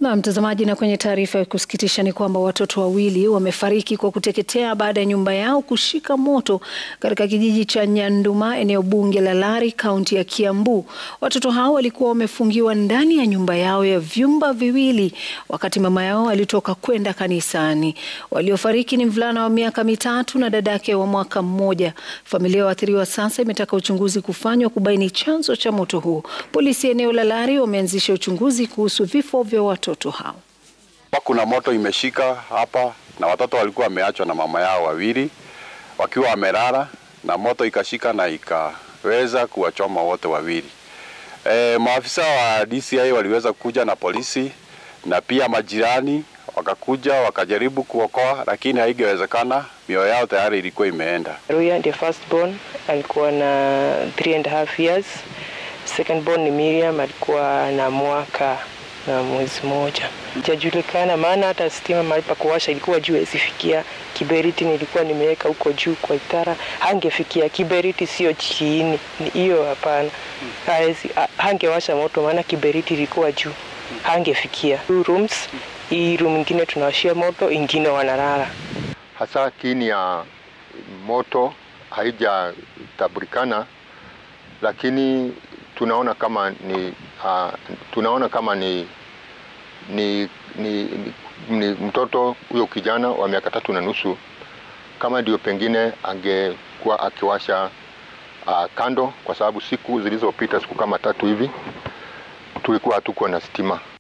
Na mtazamaji, na kwenye taarifa ya kusikitisha ni kwamba watoto wawili wamefariki kwa kuteketea baada ya nyumba yao kushika moto katika kijiji cha Nyanduma, eneo bunge la Lari, kaunti ya Kiambu. Watoto hao walikuwa wamefungiwa ndani ya nyumba yao ya vyumba viwili wakati mama yao alitoka kwenda kanisani. Waliofariki ni mvulana wa miaka mitatu na dadake wa mwaka mmoja. Familia ya waathiriwa sasa imetaka uchunguzi kufanywa kubaini chanzo cha moto huo. Polisi eneo la Lari wameanzisha uchunguzi kuhusu vifo vya watoto hao. Kuna moto imeshika hapa na watoto walikuwa wameachwa na mama yao wawili wakiwa wamelala, na moto ikashika na ikaweza kuwachoma wote wawili. E, maafisa wa DCI waliweza kuja na polisi na pia majirani wakakuja wakajaribu kuokoa, lakini haingewezekana, mioyo yao tayari ilikuwa imeenda. Ruya ndiye first born alikuwa na three and a half years. Second born ni Miriam alikuwa na mwaka na mwezi mmoja. Hajajulikana maana hata stima mahali pa kuwasha ilikuwa juu, asifikia kiberiti nilikuwa nimeweka huko juu kwa itara, hangefikia kiberiti, sio chini hiyo, hapana, haezi hangewasha moto, maana kiberiti ilikuwa juu, hangefikia. Two rooms, hii room ingine tunawashia moto, ingine wanalala. Hasa kiini ya moto haijatambulikana, lakini tunaona kama ni uh, tunaona kama ni ni, ni, ni, ni mtoto huyo kijana wa miaka tatu na nusu, kama ndio pengine angekuwa akiwasha uh, kando, kwa sababu siku zilizopita siku kama tatu hivi tulikuwa hatukuwa na stima.